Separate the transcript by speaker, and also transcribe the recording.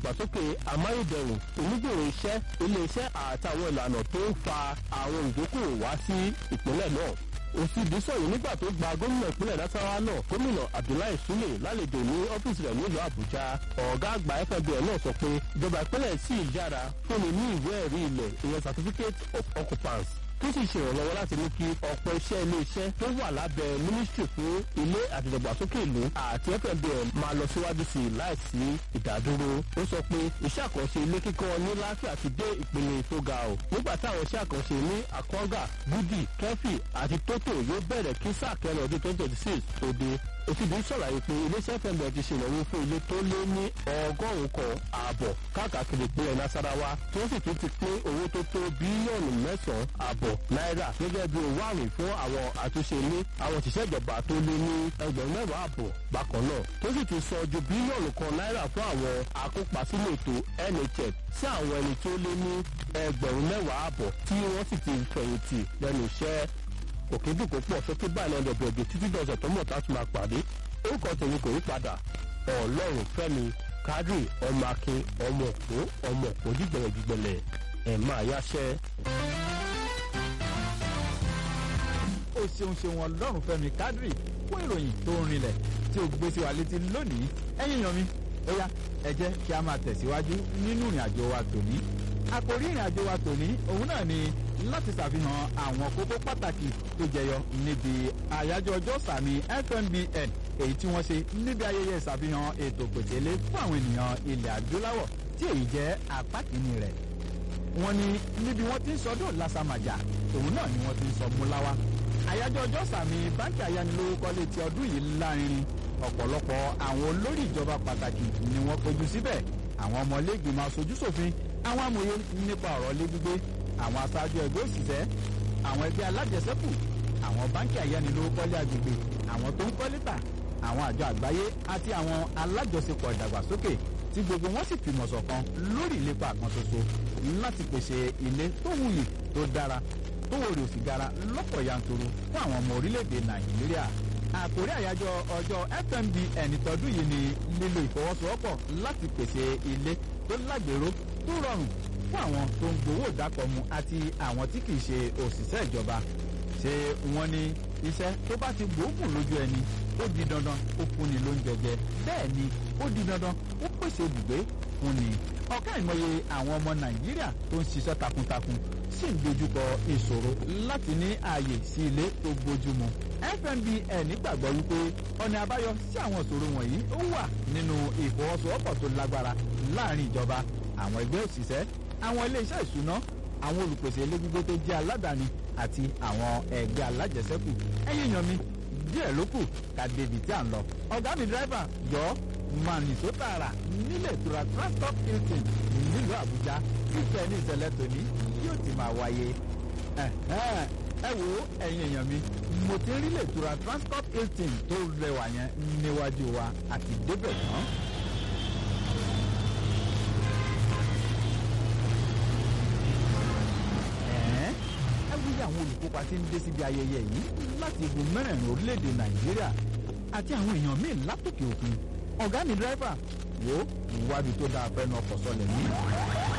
Speaker 1: ìdàgbàsókè amáyédẹrùn onígbòrò iṣẹ́ ilé-iṣẹ́ àtàwọn ìlànà tó ń fa àwọn ìdókòwò wá sí ìpínlẹ̀ náà òsìdí sọ̀rọ̀ nígbà tó gba gómìnà ìpínlẹ̀ nasarawa náà gómìnà abdullahi sule lálejò ní ọ́fíìsì rẹ̀ nílùú àbújá ọ̀gá àgbà fbn náà sọ pé ìjọba ìpínlẹ̀ sì yára fúnni ní ìwé ẹ̀rí ilẹ̀ ìyẹn certificate of occupants tó sì ṣèrànlọ́wọ́ láti mú kí ọ̀pọ̀ iṣẹ́ ilé-iṣẹ́ tó wà lábẹ́ mínísítì fún ilé àti ìdàgbàsókè ìlú àti fmbn máa lọ síwájú sí i láìsí ìdádúró. ó sọ pé iṣẹ́ àkànṣe ilé kíkọ́ ní láfíà ti dé ìpele tó ga o. nígbà táwọn iṣẹ́ àkànṣe ní àkọ́gà gúdì kẹ́fì àti tótò yóò bẹ̀rẹ̀ kí sáà kẹrin ọdún twenty twenty six tó dé òfìdí ṣàlàyé pé iléeṣẹ́ fẹ́ǹbẹ̀ ti ṣèlọ́wọ́ fún ilé tó lé ní ọgọ́rùn-ún kan ààbọ̀ káàkiri ìpínlẹ̀ nasarawa tí wọ́n sì tún ti pín owó tó tó bílíọ̀nù mẹ́sàn-án ààbọ̀ náírà gẹ́gẹ́ bí owó àwìn fún àwọn àtúnṣe ilé àwọn òṣìṣẹ́ ìjọba tó lé ní ẹgbẹ̀rún mẹ́wàá ààbọ̀ bákan náà tó sì ti sọ ju bílíọ̀nù kan náírà fún àwọn akópa sínú ètò nhf sí àwọn ẹni tó lé ní ẹgbẹ̀rún mẹ́wàá ààbọ̀ tí wọ́n sì ti fẹ̀yìntì lẹ́nu iṣẹ́ òkè dùn kó pọ̀ sókè báyìí lọ́dọ̀ bẹ̀rẹ̀ títí dọ̀sẹ̀ tó mọ̀ tá a tún máa pàdé orúkọ tèmi kò yí padà ọlọ́run fẹ́mi kádì ọmọ akin ọmọ òpó ọmọ òpó dìgbẹ̀lẹ̀dìgbẹ̀lẹ̀ ẹ̀ máa yáṣẹ́.
Speaker 2: ó ṣeun ṣeun ọlọ́run fẹ́mi kádì fún ìròyìn tó ń rinlẹ̀ tí ó gbé sí wa létí lónìí ẹ̀yìn yan mi ó yá ẹ jẹ́ kí a máa tẹ̀síwájú nínú ìrìn àjò wa tòní àkòrí ìrìn àjò wa tòní òun náà ni láti ṣàfihàn àwọn kókó pàtàkì tó jẹyọ níbi àyájọ́ ọjọ́ sàmì fmbn èyí tí wọ́n ṣe níbi ayẹyẹ ìṣàfihàn ètò pèsèlé fún àwọn ènìyàn ilẹ̀ adúláwọ̀ tí èyí jẹ́ apá kìíní rẹ̀. wọ́n ní níbi wọ́n ti ń sọdún lásàmàjà òun náà ni wọ́n ti ń sọ múláwá. àyájọ́ ọjọ́ sàmì báńkì ayánilówókọ́lé ti ọdún yìí lárinrin ọ̀pọ̀lọpọ̀ àwọn olórí ìjọba pàtàkì ni wọ́n péjú síbẹ̀ àwọn ọmọlẹ́gbìmọ̀ aṣojúṣòfin àwọn amòye nípa ọ̀rọ̀ lé gbígbé àwọn aṣáájú ẹgbẹ́ òṣìṣẹ́ àwọn ẹgbẹ́ alájẹsẹ́kù àwọn báńkì ayánilówókọ́lé agbègbè àwọn tó ń kọ́ lítà àwọn àjọ àgbáyé àti àwọn alájọṣepọ̀ ìdàgbàsókè tí gbogbo wọn sì fìmọ̀ ṣọ̀kan lórí ìlépa kan ṣoṣo láti pèsè ilé tó wuyì tó dára tó wòrè òsì gara lọ́pọ̀ yanturu fún àwọn ọmọ orílẹ̀-èdè nàìjíríà àkórí àyájọ́ ọjọ́ fmbn tọdún yìí ni lílo ìfọwọ́sowọ́pọ̀ láti pèsè ilé tó lágbèrò tó rọrùn fún àwọn tó ń gbowó ìdákọ̀mu àti àwọn tí kì í ṣe òṣìṣẹ́ ìjọba ṣé wọ́n ní iṣẹ́ tó bá ti gbóògùn lójú ẹni ó di dandan ó fúnni lóúnjẹ jẹ bẹ́ẹ̀ ni ó di dandan ó pèsè ibùgbé fúnni ọ̀ká ìmọye àwọn ọmọ nàìjíríà tó ń ṣiṣẹ́ takuntakun sì ń dojúkọ ìṣòro láti ní ààyè sí ilé tó gbójúmu fmbn gbàgbọ́ wípé ọ̀nà àbáyọ sí àwọn ìṣòro wọ̀nyí ó wà nínú ìfọwọ́sowọ́pọ̀ tó lágbára láàrin ìjọba àwọn ẹgbẹ́ òṣìṣẹ́ àwọn iléeṣẹ́ ìṣúná àwọn olùpèsè ilé gbígbé tó jẹ́ aládàáni àti àwọn ẹgbẹ́ alájẹsẹ́kù ẹ̀yìn yan mi díẹ̀ ló kù ká débi tí à ń lọ. ọ̀gá mi dírẹ́fà yọ máa nìṣó tààrà nílé ìtura transport hilton nílùú àbújá fífẹ́ ní ìṣẹ̀lẹ̀ tòní yóò ti máa wáyé. ẹ wo ẹ̀yin èèyàn mi mo ti rí ilé ìtura transport hilton tó rẹwà yẹn níwájú wa àti débẹ̀ tán. wíyí àwọn olùkópa tí ń dé síbi ayẹyẹ yìí láti igun mẹ́rẹ̀ẹ̀rin orílẹ̀-èdè nàìjíríà àti àwọn èèyàn míì látòkè òkun ọ̀gá mi dírẹ́fà wo ìwádìí tó dáa fẹ́ nu ọkọ̀ sọlẹ̀ yìí